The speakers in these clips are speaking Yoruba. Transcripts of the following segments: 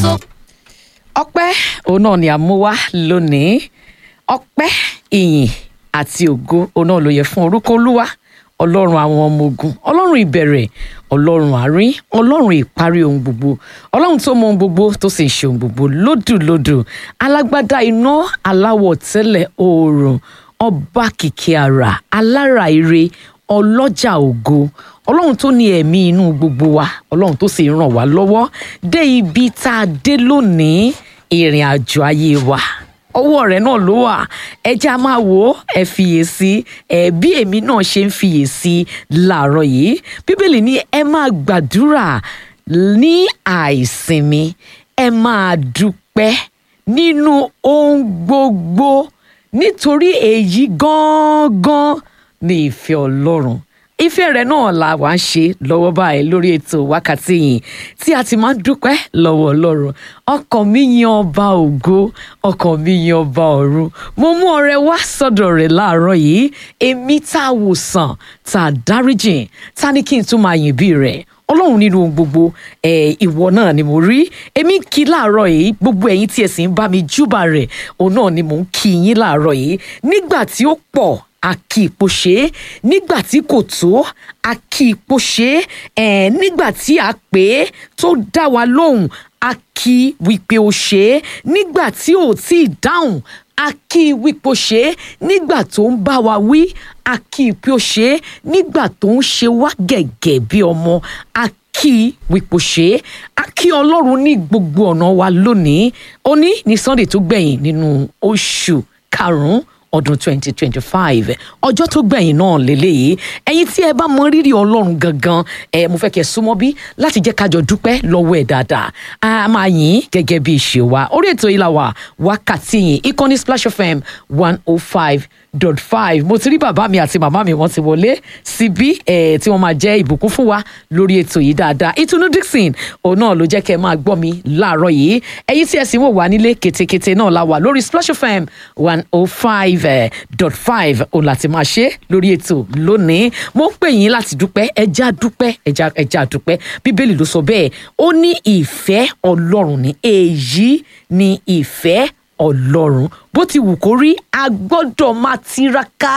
ògo. ọpẹ́ òun náà ni a mú wá lónìí ọpẹ́ ìyìn àti ògo òun náà ló yẹ fún orúkọ olúwa ọlọ́run àwọn ọmọ ogun ọlọ́run ìbẹ̀rẹ̀ ọlọ́run àárín ọlọ́run ìparí ohun gbogbo ọlọ́run tó mọ ohun gbogbo tó sì ń ṣe ohun gbogbo lódùlódù alágbádá iná aláwọ̀ tẹ́lẹ̀ oòrùn ọba kìkì àrà alára ire ọlọ́jà ògo ọlọ́run tó ní ẹ̀mí inú gbogbo wa ọlọ́run tó sì ràn wá lọ́wọ́ dé ibi tá a dé lónìí ìrìn àjò ayé wa ọwọ́ rẹ̀ náà ló wà ẹja máa wò ó ẹ fiyèsí ẹ bí èmi náà ṣe ń fiyèsí láàárọ̀ yìí bíbélì ní ẹ máa gbàdúrà ní àìsinmi ẹ máa dúpẹ́ nínú ohun gbogbo nítorí èyí gángan ní ìfẹ́ ọlọ́run ìfẹ́ rẹ̀ náà la wá ń ṣe lọ́wọ́ báyìí lórí ètò wákàtí yìí tí a ti máa ń dúpẹ́ lọ́wọ́ ọlọ́run ọkàn mi yan ọba ògo ọkàn mi yan ọba ọ̀run mo mú ọrẹ wá sọ́dọ̀ rẹ̀ láàárọ̀ yìí èmi tá a wò sàn tá a dáríjìn tá ní kí n tún máa yìn bí rẹ̀ ọlọ́run nínú ohun gbogbo ẹ̀ ìwọ náà ni mo rí èmi ń kí láàárọ̀ yìí gbogbo ẹ̀yin tí ẹ sì ń bá mi júbà rẹ̀ òun náà ni mò ń kí yín láàárọ̀ yìí nígbà tí ó pọ̀ a kì í po ṣe é nígbà tí kò tó a kì í po ṣe é ẹ̀ nígbà tí a pè é tó dá wa lóhùn a kì í wípé ó ṣe é nígbà tí ò tí ì dáhùn a kì í wípé ó ṣe é nígbà tó ń bá wa wí a kì í pé ó ṣe é nígbà tó ń ṣe wá gẹ̀gẹ̀ bí ọmọ a kí wípò ṣe é a kí ọlọ́run ní gbogbo ọ̀nà wa lónìí òní ní sunday tó gbẹ̀yìn nínú oṣù karùn-ún ọdún 2025 ọjọ́ tó gbẹ̀yìn náà lélẹ́yìí ẹ̀yin tí ẹ bá mọ rírì ọlọ́run gangan ẹ mo fẹ́ kẹ́ ẹ súnmọ́ bí láti jẹ́ kájọ dúpẹ́ lọ́wọ́ ẹ̀ dáadáa a máa yìn gẹ́gẹ́ bí ìṣe wa orí ètò yìí la wà wákàtí yìí ìkànnì Splash FM one oh five dot five mo ti rí bàbá mi àti màmá mi wọ́n ti wọlé síbí ẹ tí wọ́n máa jẹ́ ìbùkún fún wa lórí ètò yìí dáadáa ìtùnú Dixon òun náà ló jẹ́ kẹ́ ẹ máa gbọ́ mi láàárọ̀ yìí ẹ̀yin tí ẹ sì ń wò wá nílé ketekete náà la wà lórí Splash FM one oh five dot five òun láti máa ṣe lórí ètò lónìí mo ń pè yín láti dúpẹ́ ẹja dúpẹ́ ẹja ẹja dúpẹ́ bíbélì ló sọ bẹ́ẹ̀ ó ní ìfẹ́ Ọlọ́run ní èyí ní ìfẹ́ Ọlọ́run bó ti wù kó rí a gbọ́dọ̀ máa tiraka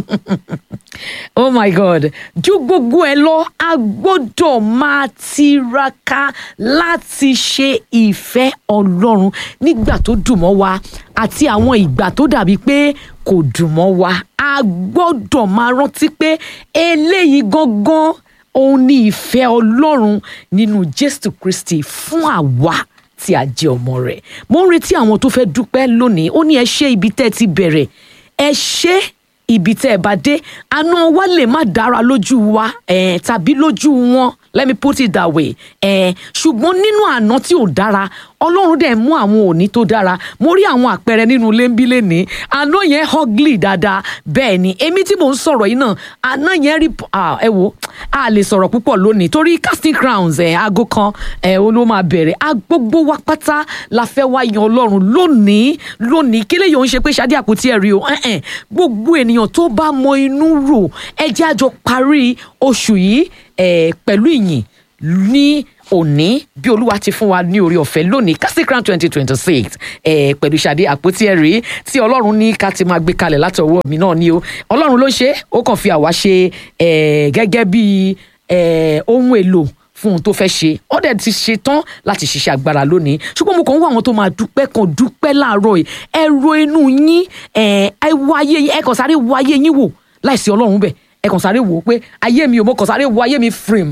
oh my god ju gbogbo ẹ lọ a gbọ́dọ̀ máa tiraka láti ṣe ìfẹ́ Ọlọ́run nígbà tó dùn mọ́ wa àti àwọn ìgbà tó dàbí pé kò dùn mọ́ wa a gbọ́dọ̀ máa rántí pé eléyìí gangan òun ni ìfẹ́ Ọlọ́run nínú Jésù Kristi fún àwa tí a jẹ́ ọmọ rẹ̀ mo ń retí àwọn tó fẹ́ dúpẹ́ lónìí ó ní ẹ ṣe ibi tẹ́ ẹ ti bẹ̀rẹ̀ ẹ ṣe ibi tẹ́ ẹ bá dé àná wa lè má dára lójú wa eh, tàbí lójú wọn let me put it that way eh, ṣùgbọ́n nínú àná tí ò dára ọlọ́run dẹ̀ mú àwọn òní tó dára mo rí àwọn àpẹẹrẹ nínú lẹ́ńbílẹ̀ ní àná yẹn ugly dáadáa bẹ́ẹ̀ ni èmi tí mò ń sọ̀rọ̀ yìí náà àná yẹn rí ẹ wo a lè sọ̀rọ̀ púpọ̀ lónìí torí casting crowns ẹ̀ aago kan ẹ̀ ó ló máa bẹ̀rẹ̀ a gbogbo wa pátá la fẹ́ wá yan ọlọ́run lónìí lónìí kí lè yóò ń ṣe pé ṣadé àpótí ẹ̀rí o gbogbo ènìyàn tó bá mọ inú rò ẹ jẹ́ àjọ parí oṣù yìí pẹ̀lú ìyìn ní òní bí olúwa ti fún wa ní orí ọ̀fẹ́ lónìí casting crown twenty twenty six pẹ̀lú ṣàdé àpótí ẹ̀rí tí ọlọ́run ní ká ti máa gbé kalẹ̀ láti ọwọ́ mi náà ni o ọlọ́run ló ṣe ó kàn fi àwa ṣe gẹ́gẹ́ bí ohun èlò fún ohun tó fẹ́ ṣe ó dẹ̀ ti ṣe tán láti ṣiṣẹ́ agbára lónìí ṣùgbọ́n mo kàn ń wá àwọn tó máa dúpẹ́ kan dúpẹ́ láàárọ̀ yìí ẹ ro inú yín ẹ wo ayé yín ẹ kàn sáré wo ayé yín wò láìsí ọlọ́run bẹ́ẹ̀ ẹ kàn sáré wò ó pé ayé mi ò mọ kàn sáré wo ayé mi frame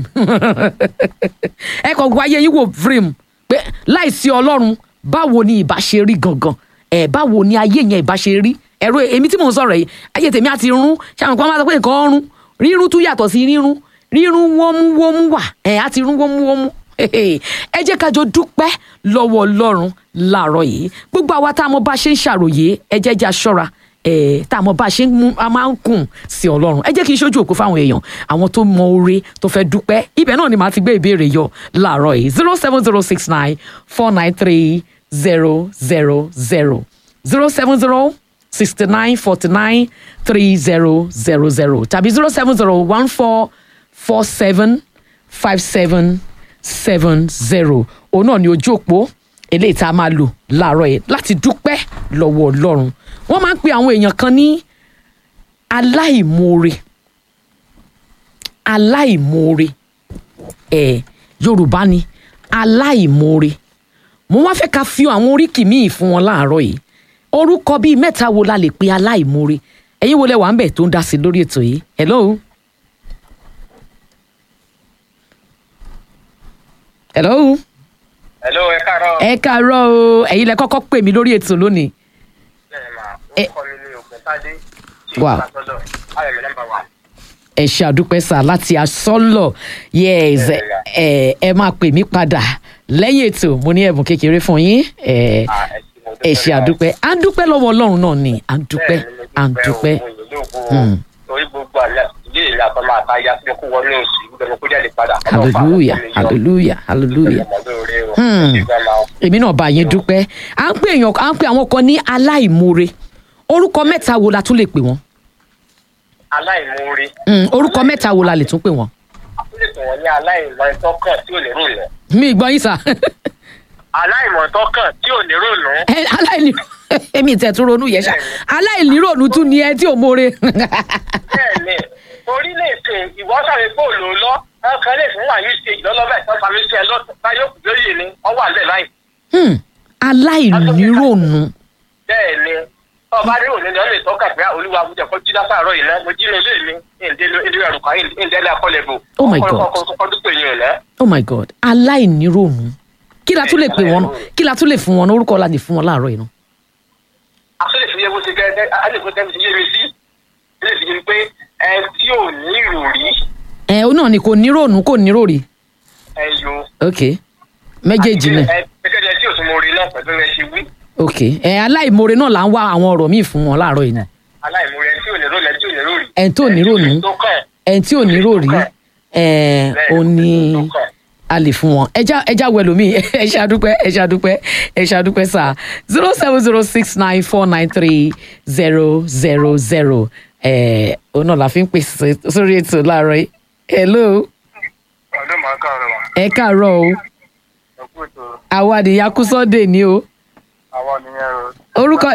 ẹ kàn wo ayé yín wò frame pé láìsí ọlọ́run báwo ni ìbá ṣe rí gangan ẹ báwo ni ayé yẹn ìbá ṣe rí ẹ̀rọ èmi tí mò ń sọ̀rọ̀ yìí ayé tèmi àti rún ṣáà kan máa sọ pé nǹkan rún rírun tún yàtọ̀ sí rírun rírun wọ́múwọ́mú wà ẹ̀ àti rún wọ́múwọ́mú ẹ jẹ́ ká jọ dúpẹ́ lọ́wọ́ ọlọ́run láàárọ̀ yìí gbogbo àwa tá a mọ bá ṣe ń ṣàròyé ẹ jẹ́ jẹ́ aṣọ́ra tá a mọ bá a ṣe ń mú a máa ń kùn sí ọlọ́run ẹ jẹ́ kí n ṣojú òkú fáwọn èèyàn àwọn tó mọ oore tó fẹ́ dúpẹ́ ibẹ̀ náà ni màá ti gbé ìbéèrè yọ láàárọ̀ yìí zero seven zero six nine four nine three zero zero zero zero seven zero sixty nine forty nine three zero zero zero tàbí zero seven zero one four four seven five seven seven zero òun náà ni ojú òpó eléyìí tá a máa lò láàárọ̀ yìí láti dúpẹ́ lọ́wọ́ ọlọ́run wọ́n máa ń pe àwọn èèyàn kan ní aláìmoore aláìmoore ẹ̀ yorùbá ni aláìmoore mo wá fẹ́ ká fi àwọn oríkì míì fún wọn láàárọ̀ yìí orúkọ bíi mẹ́ta wo la lè pe aláìmoore ẹ̀yin wo lẹ wà ń bẹ̀ tó ń dá sí lórí ètò yìí hello. hello. Hello, ẹ káàárọ̀. ẹ káàárọ̀ o ẹ̀yin lẹ kọ́kọ́ pè mí lórí ètò lónìí. Bẹ́ẹ̀ ma, Ẹ- orúkọ mi ni Ògùntádé. Wow. Ayọ̀mí nọ́mbà wa. ẹ ṣe àdúpẹ́ sà láti asọ́lọ̀ yes ẹ ẹ máa pè mí padà lẹ́yìn ètò mo ní ẹ̀bùn kékeré fún yín ẹ ẹ ṣe àdúpẹ́ à ń dúpẹ́ lọ́wọ́ ọlọ́run náà ni à ń dúpẹ́ à ń dúpẹ́ Hmm. Torí gbogbo àlẹ́ ilé ìlú àtọ́mọ àtayá tí kò wọnú oṣù gbẹmọ kó jáde padà. hallelujah hallelujah hallelujah Hmm. èmi náà bá yín dúpẹ́ à ń pè èèyàn à ń pè àwọn kan ní aláìmoore orúkọ mẹ́ta wo la tún lè pè wọ́n Aláìmoore. Hmm, orúkọ mẹ́ta wo la lè tún pè wọ́n A tún lè pè wọ́n ní aláìmọ̀ ìtọ́kàn tí ò ní rònú. mi gbọ́ yín sà Aláìmọ̀ ìtọ́kàn tí ò ní rònú. ẹ aláìní èmi ìtẹ̀ tún ronú yẹn ṣá aláìníròònú tún ni ẹ tí ò mórè. Bẹ́ẹ̀ni, orí lè ṣe ìwọ́sàrè pò ló lọ. Ọkàn lè fún wàyí ṣe ìlọ́lọ́bẹ̀ tó sáré sí ẹ lọ́tọ̀ báyọ̀ kù lóye ni. Wọ́n wà lẹ̀ báyìí. Hmm, aláìníròònú bẹ́ẹ̀ ni ọba ní òní ni wọ́n lè tọ́ka pé olúwa àwùjọ kan jí lásàárọ̀ yìí náà mo jí ní ilé mi ìdílé ilé ẹ̀rù kan ìdílé akọ́lẹ̀bù. Oh my God. ọkọ̀ dúpọ̀ yìí rẹ̀. oh my god aláìníròònú kí la tún lè pè wọ́n kí la tún lè fún wọn orúkọ la lè fún wọn láàárọ̀ yìí náà. àtúnlẹ̀ fi yẹ bó ṣe gẹ́gẹ́ alẹ́kùn tẹ́mi ti yé mi sí ilé fi yé mi pé ẹ tí ò ní ìròrí ẹ ọ náà ni kò níròònú kò níròòrí ẹ yo. ok méjèèjì náà ẹ gẹ́gẹ́ tí ò tún mo rí náà pẹ̀lú ẹ ṣe wí ok ẹ aláìmoore náà là ń wá àwọn ọ̀rọ̀ míì fún wọn láàárọ̀ yìí náà aláìmúrẹ tí ò ní ròrí ẹ tí ò ní ròrí. Ẹ tí ò ní ròrí. tó kàn ẹ tí ò níròòrí ẹ ò ní tó kàn. a lè fún wọn ẹja ẹja wẹlò mí ẹ ṣàdúpẹ́ ẹ ṣàdúpẹ́ ẹ ṣàdúpẹ́ sá zero seven zero six nine four nine three zero zero zero ẹ òun náà la fi ń pèsè sórí ètò láàárọ̀ yìí hello ọdún màá káàárọ̀ wa ẹ káàárọ̀ o ẹ kú ètò àwa àdìyà kú sọ́dẹ̀ ni o àwọn nìyẹn o. Orúkọ-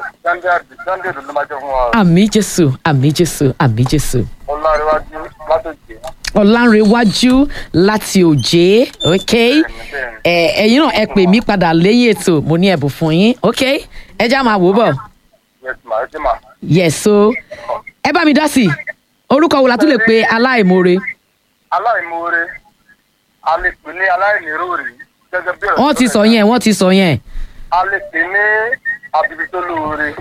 sunday ló máa jẹ fún wa. àmì jésù àmì jésù àmì jésù ọlárẹwájú látòjé ọ̀làǹrẹ̀wájú láti òjé ok ẹ ẹ̀yin náà ẹ pè mí padà lẹ́yìn ètò mo ní ẹ̀bùn fún yín ok ẹ já máa wò bọ̀. yẹtùmá yẹtùmá. yes so ẹ bá mi dá sí i orúkọ wo la tún lè pe aláìmoore aláìmoore a lè pè ní aláìníròrí gẹ́gẹ́ bí ọ̀rọ̀ wọ́n ti sọ yẹn wọ́n ti sọ yẹn a lè pè ní abibitolóore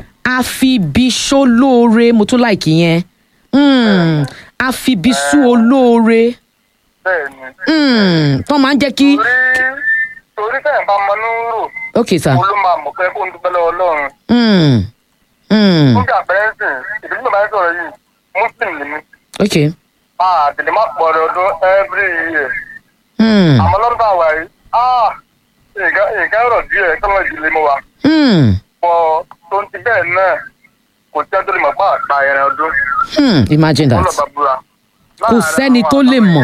àfibisólóore mo tún láìkì yẹn Mm, àfibisú olóore bẹ́ẹ̀ ni. Mm, tó máa ń jẹ́ kí torí torí tẹ̀yìn bá mọ ní rò ok sir mo ló máa mọ̀ pé kó ń dúpẹ́ lọ́wọ́ ọlọ́run. Mm, mm, fún bí àpẹẹrẹ sìn ìdílé mi bá ń sọ̀rọ̀ yìí muslim ni mí. ok àtẹ̀lé má pọ̀ ọ̀rọ̀ ọdún every year. Mm, àmọ́ lọ́dún bá wà yìí ah nǹkan nǹkan rọ̀ díẹ̀ kọ́nà ìdílé mo wà. mm, pọ̀ tó ń ti bẹ́ẹ̀ náà kò tí a tó lè mọ̀ pé àgbà ẹ̀rẹ̀ ọdún. mm, imagine wọ́n lọ that bá búra. Kò sẹ́ni tó lè mọ̀.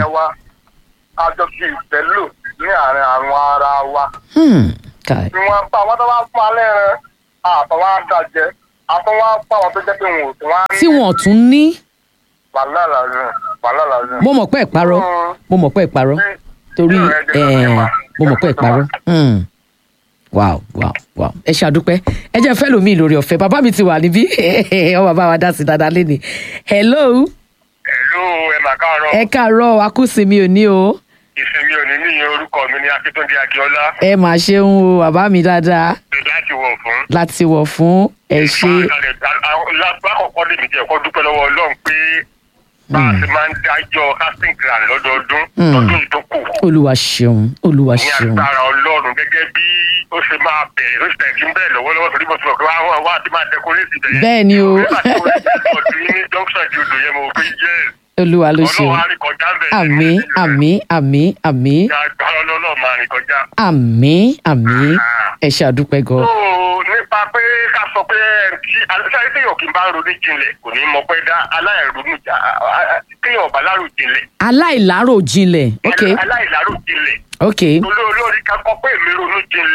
àjọ fi ìfẹ́ lò ní àárín àwọn ara wa. Hmm, kai ni wọ́n pa àwọn tó bá fún alẹ́ rẹ̀ àtọwọ́ àdàjẹ́ àtọwọ́ pa àwọn tó jẹ́ pé wọn ò tún wá ní. tí wọn ò tún ní wàhálà làzùn wàhálà làzùn. mo mọ̀ pé ìparọ́ mo mọ̀ pé ìparọ́ torí ẹ mo mọ̀ pé ìparọ́ Hmm. wow wow wow ẹ ṣàdúpẹ́ ẹ jẹ́ fẹ́ lómi lórí ọ̀fẹ́ bàbá mi ti wà níbí ọ bàbá wa dá sí dáadáa lẹ́ni hello ẹ̀lú ẹ̀ mà káàárọ̀ ẹ káàárọ̀ akúsinmi òní o ìsinmi òní níyẹn orúkọ mi ní akíntúndé akíọlá ẹ mà ṣeun o bàbá mi dáadáa láti wọ̀ fún. láti wọ̀ fún ẹ ṣe lákọ̀ọ́kọ́ lèmi jẹ́ ẹ̀kọ́ dúpẹ́ lọ́wọ́ ọlọ́run pé bá a ti máa ń dájọ́ casting grand lọ́dọọdún Mm. lọ́dún yìí tó kù olúwa ṣeun olúwa ní ṣeun agbára ọlọ́run gẹ́gẹ́ bí ó ṣe máa bẹ̀rẹ̀ ló ṣe tẹ̀ sí ń bẹ̀rẹ̀ lọ́wọ́lọ́wọ́ torí mo ti mọ̀ pé wá wá wá ti máa dẹkọrẹ́sì bẹ̀rẹ̀. Bẹ́ẹ̀ ni o. nígbà tí mo ti ọdún yín ní junction di odò yẹn mo rò pé yẹ́ olúwa ló ṣeun ọlọ́run á rìn kọjá bẹ̀rẹ̀. àmì àmì àmì àmì ní agbára ọlọ́run máa rìn kọjá. àmì àmì ẹ ṣàdúpẹ́ gan. tó nípa pé ká sọ pé tí aláṣẹ téèyàn kì í bá ronú jinlẹ̀ kò ní mọ pé dá aláìronú jà téèyàn ọ̀bá lárò jinlẹ̀ aláìlárò jinlẹ̀ ok aláìlárò jinlẹ̀ ok olórí kan kọ pé èmi ronú jinlẹ̀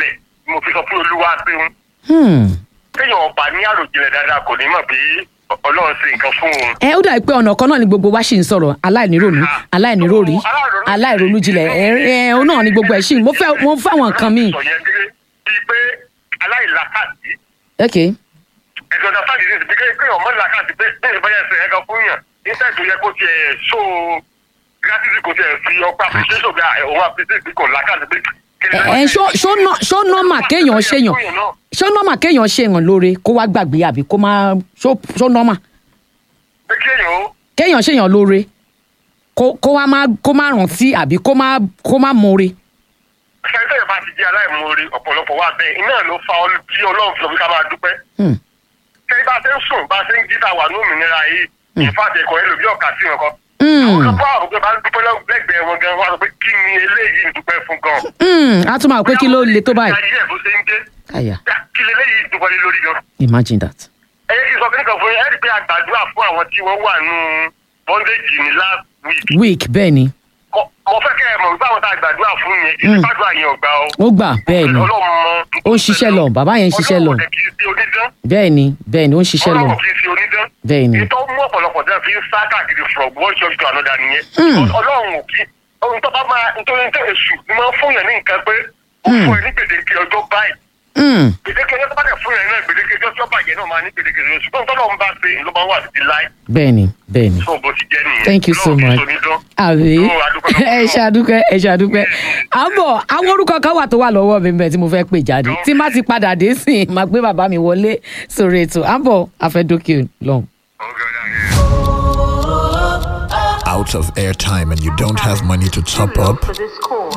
mo fi sọ pé olúwa ṣeun Hmm. téèyàn ọba ní àròjinlẹ̀ dáadáa kò ní mọ̀ pé ọlọ́run ṣe nǹkan fún òun. ẹ ó dàbí pé ọ̀nà kan náà ni gbogbo wa ṣì ń sọ̀rọ̀ aláìníròònú aláìníròrí aláìronú jinlẹ̀ ẹ ẹ òun náà ni gbogbo ẹ̀ ṣì ń mo fẹ́ mo fẹ́ àwọn nǹkan míì. sọ yẹn gẹ́gẹ́ bíi pé aláìlàkàtì ok ẹ̀sọ́ ọ̀dà sáà nìyẹn bí kéèyàn mọ́ làkàtì pé bẹ́ẹ̀ bá yẹ ẹsẹ̀ ẹ̀ka fún yàn nígbà tó yẹ kó tiẹ̀ so gratitude kó tiẹ̀ fi ọpẹ́ appreciation bí òun appreciate kò làkàtì pé. ẹ ṣó ṣó nọ- ṣó nọ́mà kéèyàn ṣèyàn ṣó nọ́mà kéèyàn ṣèyàn lóore kó wá gbàgbé àbí kó má ṣó ṣó nọ́mà pé kéèyàn ó kéèyàn ṣèyàn lóore kó kó wá má kó má rántí àbí kó má kó má mọ̀ọ́re. sẹ́ńtẹ̀ bá ti jẹ́ aláìmoore ọ̀pọ̀lọpọ̀ wà bẹ́ẹ̀ iná ló fa ọlú tí ọlọ́run fi lọ fi ká máa dúpẹ́. Hmm. sẹ́yìn bá ṣe ń sùn bá ṣe ń jí ta wà ní òmìnira yìí ìfàtẹ̀ ẹ̀kọ́ ẹlòmí ọ̀kà sí nǹkan. Hmm. àwọn kan bá àwọn bá ń dúpẹ́ lẹ́gbẹ̀ẹ́ wọn gan wá sọ pé kí ni eléyìí ń dúpẹ́ fún gan. Hmm, a tún máa pé kí ló le tó báyìí. ayé ẹ̀ bó ṣe ń dé àyà kí ni eléyìí dúpẹ́ lé lórí gan. imagine that. ẹ yẹ kí n sọ fún nǹkan fún yín ẹ rí i pé a gbàdúrà fún àwọn tí wọ́n wà nù bondage ní last week. week bẹ́ẹ̀ ni Mo- mo fẹ́ kẹ́ ẹ mọ̀ wípé àwọn tá a gbàdúrà fún yẹn kí Hmm. gbàdúrà yẹn ọ̀gbà o. ó gbà bẹ́ẹ̀ ni Ọlọ́run mọ ó ń ṣiṣẹ́ lọ bàbá yẹn ń ṣiṣẹ́ lọ Ọlọ́run kì í ṣe onídán. bẹ́ẹ̀ ni bẹ́ẹ̀ ni ó ń ṣiṣẹ́ lọ Ọlọ́run kì í ṣe onídán. bẹ́ẹ̀ ni ìtọ́ mú ọ̀pọ̀lọpọ̀ tẹ́ fi ń sá káàkiri from one church to another nìyẹn. Hmm. ọlọ́run ò kí ohun tó bá máa nítorí ní èṣù ni máa ń fún yàn ní nǹkan pé ó Hmm. fún ẹ ní gbèdéke ọjọ́ báyìí. Hmm, gbèdéke ọjọ́ tó bá dẹ̀ fún yàn náà gbèdéke ọjọ́ tí ó bàjẹ́ náà máa ní gbèdéke ọjọ́ ṣùgbọ́n tọ́lọ́ ń bá ṣe ló máa wà títí láì. bẹ́ẹ̀ ni bẹ́ẹ̀ ni tó bó ti jẹ́ nìyẹn. Thank you so Ọlọ́run kì í much. ṣe onídán. àbí Ó, a dúpẹ́ lọ́wọ́ ẹ Ọlọ́run. ṣàdúpẹ́ ẹ ṣàdúpẹ́ àbọ̀ àwọn orúkọ kan wà tó wà lọ́wọ́ mi bẹ́ẹ̀ tí mo fẹ́ pè jáde tí má ti padà dé sí i máa gbé bàbá mi wọlé sórí ètò àbọ̀ àfẹ́dókè lọ́hùn. Okay, yeah, yeah. out of airtime and you don't have money to top up, For this call.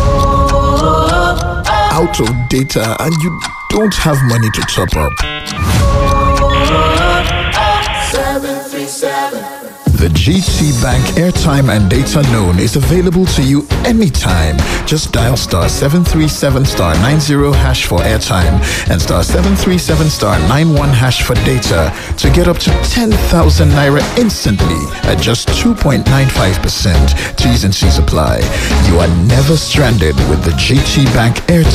out of data and you don't have money to top up. The GT Bank airtime and data loan is available to you anytime. Just dial star 737 star 90 hash for airtime and star 737 star 91 hash for data to get up to 10,000 naira instantly at just 2.95%. T's and C's apply. You are never stranded with the GT Bank airtime